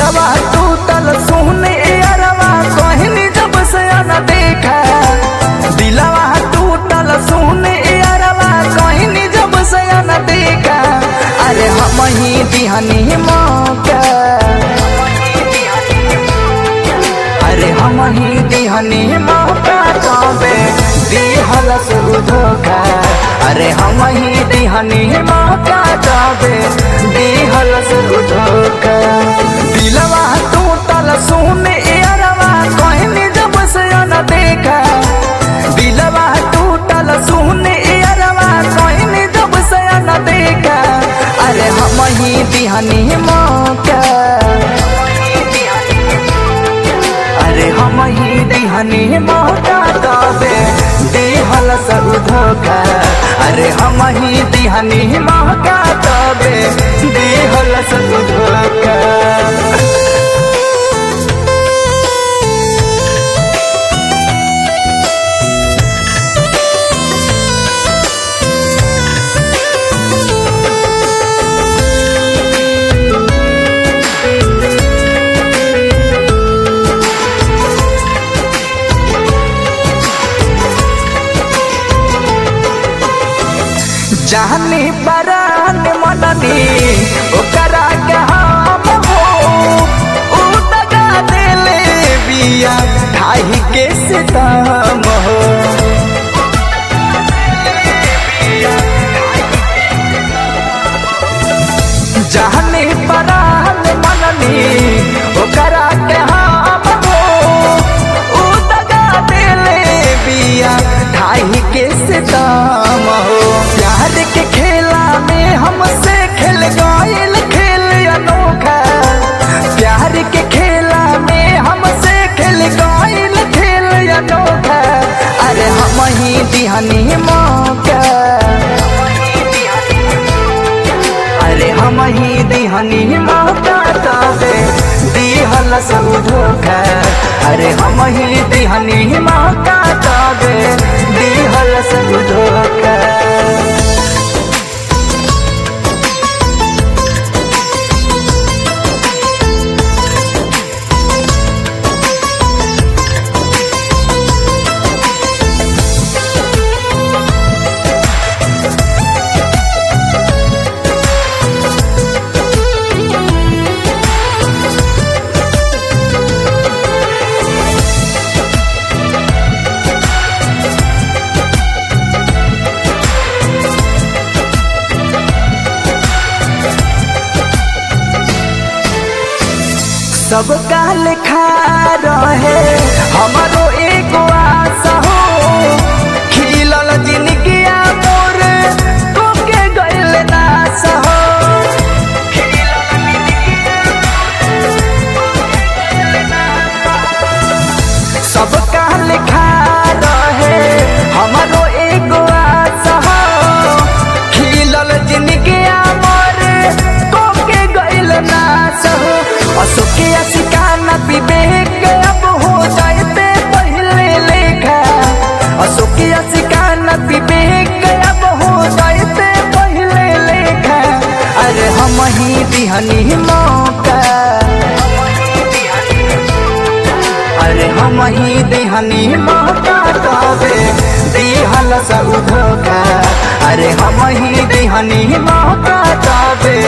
दिलवा टूटल सुने अरवा कहनी जब से न देखा दिलवा टूटल सुने अरवा कहनी जब से न देखा अरे हम ही दिहनी मौका अरे हम ही दिहनी मौका तबे दिहल से धोखा अरे हम ही दिहनी मौका तबे दिहल से धोखा दिलवा टूटल सुने अरवा कहनी जब से न देखा दिलवा टूटल सुने अरवा कहनी जब से न देखा अरे हम ही दिहनी मौका अरे हम ही दिहनी मौका तबे दिहल सब धोखा अरे हम ही दिहनी मौका तबे दिहल सब धोखा जानी परान मननी ओकरा के हम हो उ दगा देले बिया ढाई के सितम हो जानी परान मननी ओकरा के हम हो उ दगा देले बिया ढाई के सितम हो प्यार के खेला में हमसे खेल गईल खेल अनोखा प्यार के खेला में हमसे खेल गईल खेल अनोखा अरे हम ही दिहनी मौका अरे हम ही दिहनी मौका तबे दिहल सब धोखा अरे हम ही दिहनी मौका तबे दिहल सब धोखा सब काल खा रहे हमारो एगो आशा हो खिलल जिनगिया मोर कोके गइल नाश हो सब काल खा रहे हमारो एगो आशा हो खिलल जिनगिया मोर कोके गइल नाश हो अशोके असिकाना विवेक अब हो जाते पहले लेखा अशोके असिकाना विवेक अब हो जाते पहले लेखा अरे हम ही दिहनी मौका अरे हम ही दिहनी मौका तबे दिहल सब धोखा अरे हम ही दिहनी मौका तबे